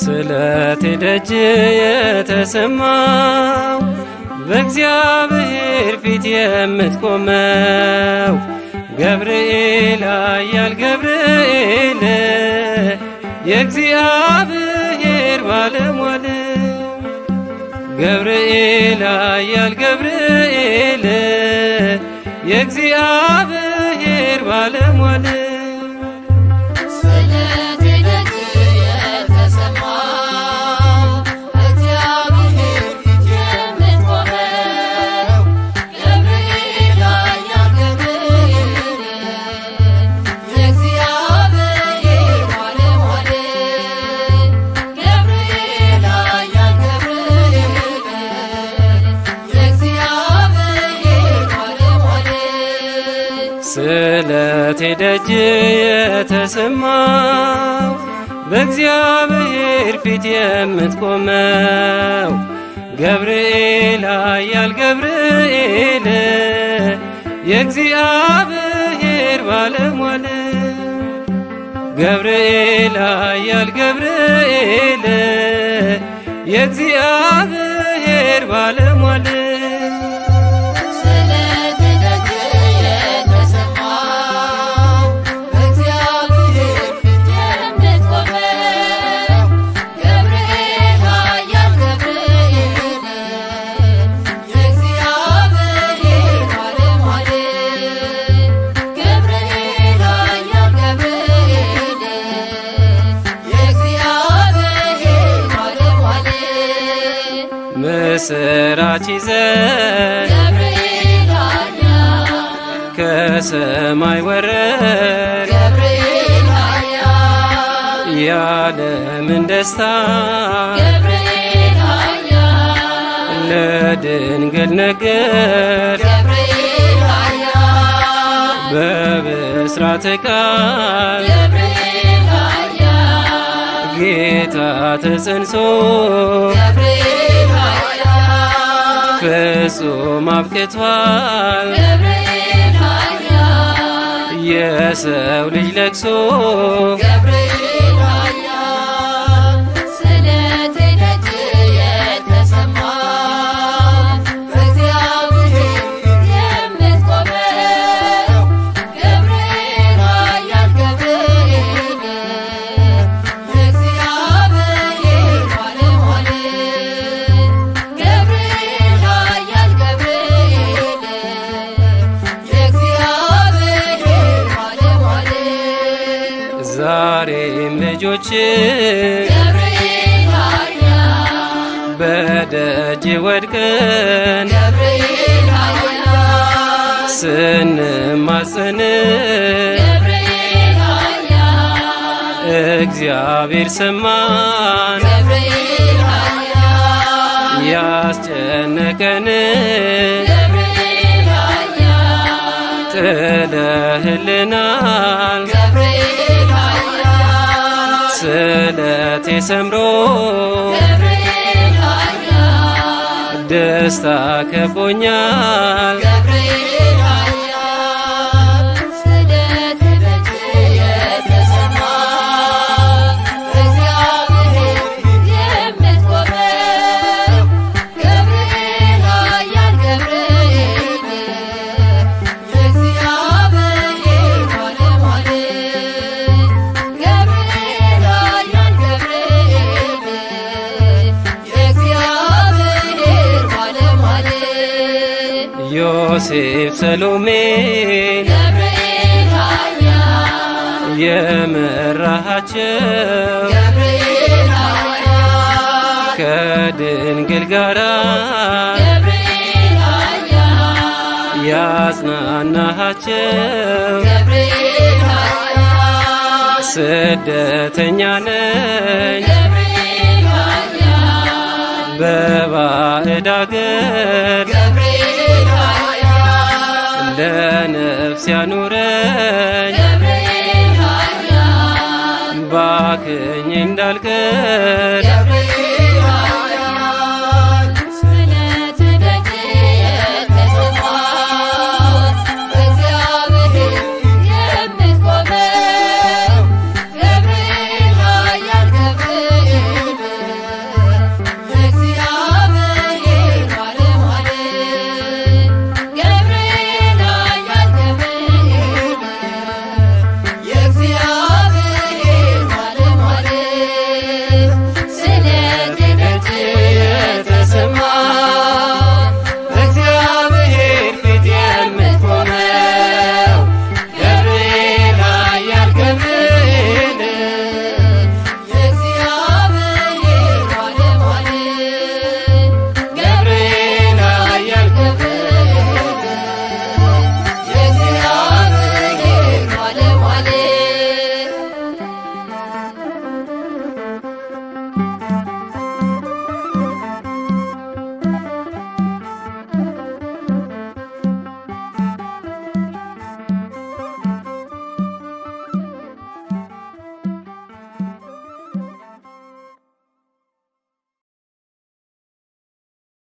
ስለት ደጅ የተሰማው በእግዚአብሔር ፊት የምትቆመው ገብርኤል አያል ገብርኤል የእግዚአብሔር ባለሟል ገብርኤል አያል ገብርኤል የእግዚአብሔር ባለሟል ስለት ደጅ የተሰማው እግዚአብሔር ፊት የምትቆመው ገብርኤል አያል ገብርኤል የእግዚአብሔር ባለሟል ገብርኤል አያል ገብርኤል የእግዚአብሔር ባለሟል ስለት ደጅ የተሰማው በእግዚአብሔር ፊት የምትቆመው ገብርኤል አያል ገብርኤል የእግዚአብሔር ባለሟል ገብርኤል አያል ገብርኤል የእግዚአብሔር ባለሟል ስለት ደጅ የተሰማው በእግዚአብሔር ፊት የምትቆመው ገብርኤል አያል ገብርኤል የእግዚአብሔር ባለሟል ገብርኤል አያል ገብርኤል የእግዚአብሔር ባለሟል ምስራች ይዘን ገብርኤል አያል ከሰማይ ወረድ ገብርኤል አያል የዓለምን ደስታ ገብርኤል አያል ለድንግል ነገር ገብርኤል አያል በብስራተ ቃል ገብርኤል አያል ጌታ ተጸንሶ ገብርኤል አያል ፍጹም አብቅቷል ገብርኤል አያል የሰው ልጅ ለቅሶ ገብርኤል አያል ስለት ደጅ የተሰማው በእግዚአብሔር ፊት የምትቆመው ገብርኤል አያል ገብርኤል የእግዚአብሔር ባለሟል ገብርኤል አያል ገብርኤል የእግዚአብሔር ባለሟል ዛሬም ልጆች ገብርኤል አያል በደጅ ወድቀን ገብርኤል አያል ስንማጽን ገብርኤል አያል እግዚአብሔር ሰማን ገብርኤል አያል ያስጨነቀን ገብርኤል አያል ጥለህልናል ገብርኤል አያል ስለቴ ሰምሮ ገብርኤል አያል ደስታ ከቦኛል ገብርኤል አያል ስለት ደጅ የተሰማው እግዚአብሔር ፊት የምትቆመው ገብርኤል አያል ገብርኤል የእግዚአብሔር ባለሟል ገብርኤል አያል ገብርኤል የእግዚአብሔር ባለሟል ዮሴፍ ሰሎሜ ገብርኤል አያል የመራሃቸው ገብርኤል አያል ከድንግል ጋራ ገብርኤል አያል ያጽናናሃቸው ገብርኤል አያል ስደተኛ ነኝ ገብርኤል አያል በባዕድ አገር ገብርኤል አያል ለነፍስ ያኑረኝ ገብርኤል አያል ባክኝ እንዳልቀር